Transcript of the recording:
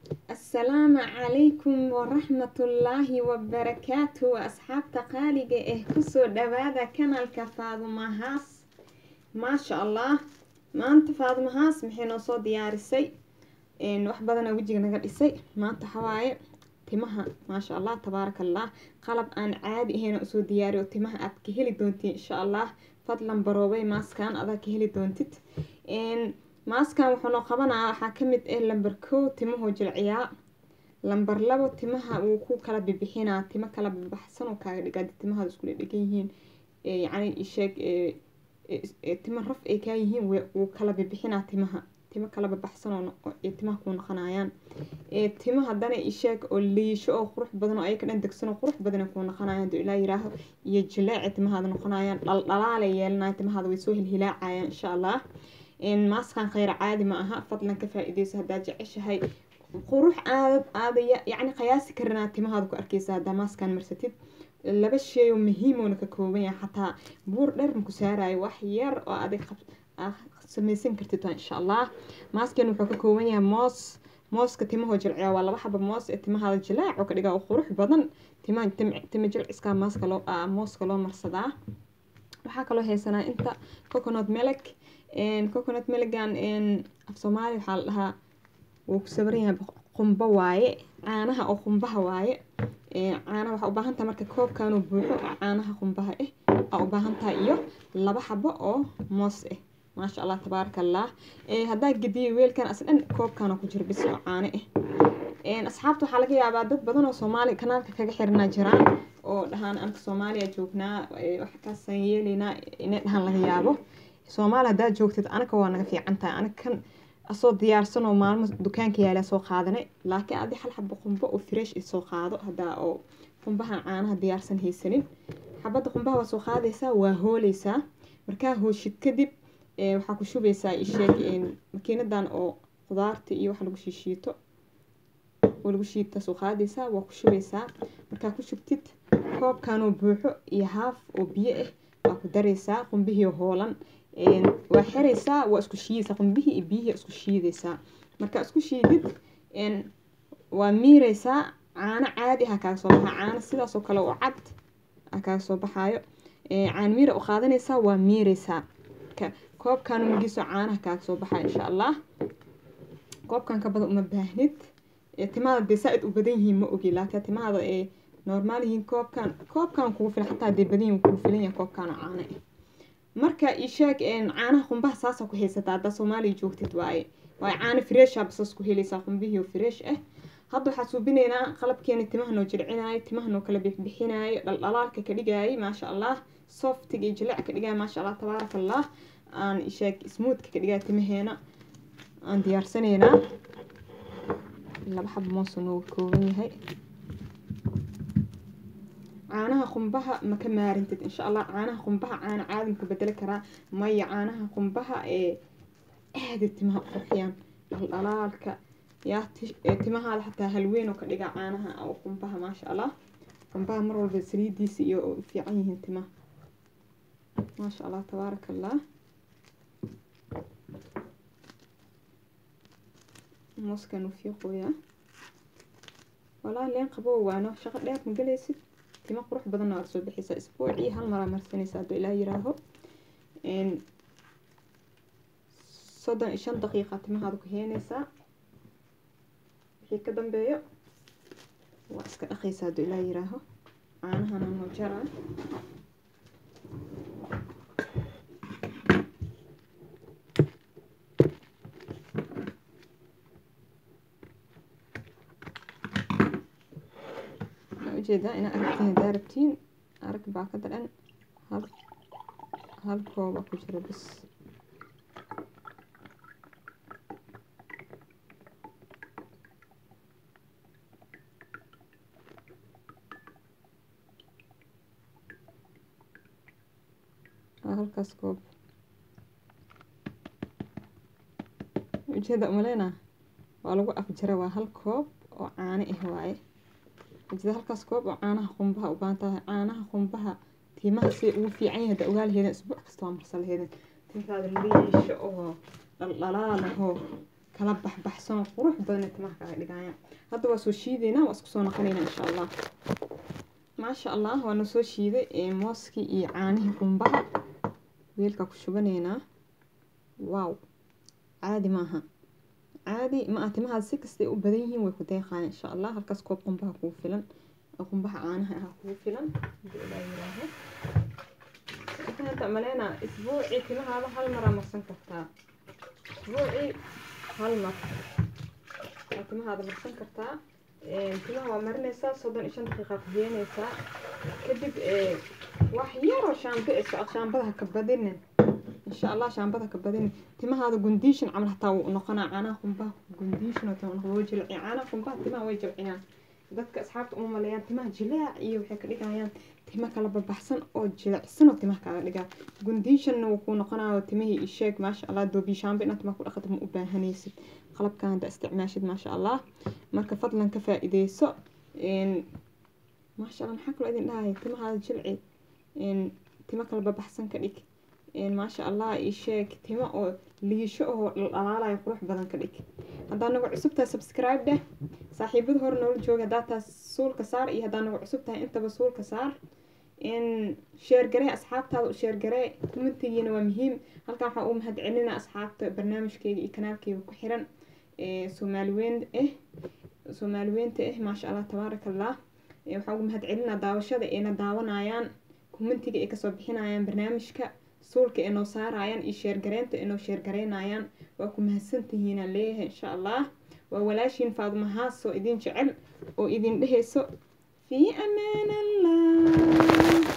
asalaamu calaykum waraxmatullaahi wabarakaatu asxaabta qaaliga ah kusoo dhawaada kanalka faadumahaas maasha allah maanta faadumahaas maxay noo soo diyaarisay wax badana wejiga naga dhisay maanta xawaaye timaha maasha allah tabaaraka allah qalab aan caadi ahayn usoo diyaariyo timaha aad ka heli doontiin insha allah fadlan baroobay maaskan adaa ka heli doontid maaskan wuxuu noo qabanaa waxaa kamid ah lamber kow timahoo jilciyaa lamber labo timaha wuu ku kala bibixinaa timo kala bibaxsan oo kaaga dhigaa timahaada isku dhedhegan yihiin yacni isheeg timo raf ay kaa yihiin wuu kala bibixinaa timaha timo kala bibaxsan oo timaha kuu noqonayaan timo haddana isheeg oo liisho oo qurux badan oo ayaka dhan degsan oo qurux badan kuu noqonayaan haduu ilaa yiraaho iyo jileeci timahaada noqonayaan dhaldhalaalay yeelanaya timahaada way soo hilhilaacayaan insha allah maaskan kheyr caadi ma aha fadlan ka faa-ideyso haddaad jeceshahay qurux aadad aada yacni qiyaasi karinaa timahaada ku arkeysa haddaa maaskan marsatid laba shay oo muhiimoona ka kooban yahay xataa buur dheer maku saarayo wax yar oo adig samaysan kartid waa insha allah maaskan wuxuu ka kooban yahay moos mooska timahoo jilciya waa laba xaba moos ee timahaada jilaac oo ka dhigaa oo qurux badan timaha tima jilciskaa maaska loo mooska loo marsadaa waxaa kaloo haysanaa inta coconut melek coconut melegan af soomaaliya waxaa la dhahaa wuu ku sabaran yahay qumbo waaye caanaha oo qumbaha waaye caanaha waxaa u baahan tahay marka koobkanuu buuxo oo caanaha qumbaha ah aa u baahan tahay iyo laba xabo oo moos ah maasha allah tabaaraka allah haddaa gediyo weelkan as dhan koobkana ku jira bis oo caano ah asxaabta waxaa laga yaabaa dad badan oo soomaaliya kanaalka kaga xirnaa jiraan oo dhahaan anka soomaaliya joognaa wax kaasaan yeelaynaa inay dhahaan laga yaabo soomaali haddaad joogtid anaga waa naga fiican tahay anaga kan asoo diyaarsan oo maalmo dukaanka yaala soo qaadanay laakiin adi hal xabo qumbo oo fresh soo qaado haddaa oo qumbaha caanaha diyaarsan haysanin xabadda qumbaha waa soo qaadaysaa waa hooleysaa markaa hooshid kadib waxaa ku shubaysaa isheeg makiinadan oo qudaarta iyo wax lagu shiishiito oo lagu shiita soo qaadaysaa waa ku shubaysaa markaa ku shubtid koobkanoo buuxo iyo haaf oo biyo ah waa ku daraysaa qumbihii hoolan waa xiraysaa waa isku shiidaysaa qumbihii iyo biyihii isku shiidaysaa markaa isku shiidid waa miiraysaa caano caadi ah kaaga soo baxaa caano sidaasoo kale oo cad ah kaaga soo baxaayo caano miira u qaadanaysaa waa miiraysaa koobkan magiisoo caanaha kaaga soo baxaa insha allah koobkan ka badan uma baahnid timaada dee saa-id u badan yihiin ma ogi laakiin timaada ee normaal yihiin koobkan koobkan kugu filan xataa dee badan yihiin kugu filan yahay koobkan oo caano ah marka isheeg caanaha qumbaha saasa ku haysataa haddaa soomaaliya joogtid waaye waaye caano freesha basas ku helaysaa qumbihii oo fresh ah hadda waxaa suubinaynaa qalabkeena timaha noo jircinaayo timaha noo kala bixbixinaayo dhaldhalaalka ka dhigaayay maasha allah softiga iyo jileec ka dhigaayo maasha allah tabaaraka allah aan isheeg smoothka ka dhigaayo timaheena aan diyaarsanaynaa laba xabo moosa nooga kooban yahay caanaha qumbaha ma ka maarintid insha allah caanaha qumbaha caana caadi maku bedeli karaa maya caanaha qumbaha ee aada timaha qurxiyaan dhaldhalaalka yaa timahaada xataa halweyn oo ka dhiga caanaha oo qumbaha maasha allah qumbaha mar walba saliidiisa iyo u fiican yihiin timaha maasha allah tabaaraka allah mooskan u fiiqooyaa walaa leen qabow waano shaqo dheer ma galaysid timo qurux badanna waad soo bixiysaa isbuucii hal maraa marsanaysa hadduu ilaa yiraaho soddon iyo shan daqiiqa timahaada ku heenaysaa wixii ka dambeeyo waa iska dhaqaysaa hadduu ilaa yiraaho caanahana noo jaraa ujeedaa inaa aragtiin hadaa rabtiin arag baakada dhan hal hal kooba ku jiro bis halkaas koob ujeeda umaleyna waa lagu afjara waa hal koob oo caano ah waaye jida halkaas koob oo caanaha qumbaha u baahan tahay caanaha qumbaha tiimaha si ugu fiican yahay hadda ogaalaheedan isbuuc kasta waa marsa laheedan tintaada liisho oo dhaldhalaalahoo kala baxbaxsan oo qurux badan timaha kaga dhigayaan hadda waa soo shiideynaa waa isku soo naqanaynaa insha allah maasha allah waana soo shiiday mooskii iyo caanihii qumbaha weelka ku shubanaynaa wow caadi maaha caadi ma ah timahaad si kastay u badan yihiin way ku deeqaan insha allah halkaas koob qumbaha kugu filan qumbaha caanaha ah kugu filan hadii ilaa yiraaho inta maleena isbuucii timahaada hal maraa marsan kartaa isbuucii hal mar waa timahaada marsan kartaa timaha waa marinaysaa soddon iyo shan daqiiqa ku heenaysaa kadib wax yaroo shaambo ee socod shaambadaha ka badinin insha allah shaambada ka badinin timahaada gundiishan camal hataa wuu noqonaa caanaha qumbaha gundiishan oo jilci caanaha qumbaha timaha way jilciyaan dadka asxaabta uma maleeyaan timaha jilaac iyo waxay ka dhigayaan timo kala babaxsan oo jilicsan oo timaha kaaga dhigaa gundiishanna wuu kuu noqonayo timihii isheeg maasha allah doobiishaanba inaad timaha ku dhaqatid ma u baahanaysid qalabkan hadda isticmaashid maasha allah marka fadlan ka faa-ideyso maasha allah maxaa kaloo idin dhahaya timahaada jilci timo kala babaxsan ka dhig maasha allah isheeg timo oo liisho oo dhalaalayo qurux badan ka dhig haddaa nagu cusub tahay subscribe dheh saaxiibada hore noola jooga haddaa taas suulka saar iyo haddaa nagu cusub tahay intaba suulka saar sheergaree asxaabtaada u sheergaree commentigiina waa muhiim halkan waxaa uu mahad celina asxaabta barnaamijkeyga iyo kanaalkeyga ku xiran soomaaliweyn ah soomaaliweynta ah maasha allah tabaaraka allah waxaa ugu mahad celinaa daawashada ayna daawanayaan commentiga ay kasoo bixinayaan barnaamijka suulka ay noo saarayaan iyo sheergareynta ay noo sheergareynayaan waa ku mahadsantihiinaan leeyahay insha allah waa walaashiin faaduma haas oo idin jecel oo idin dhehayso fii amaan allah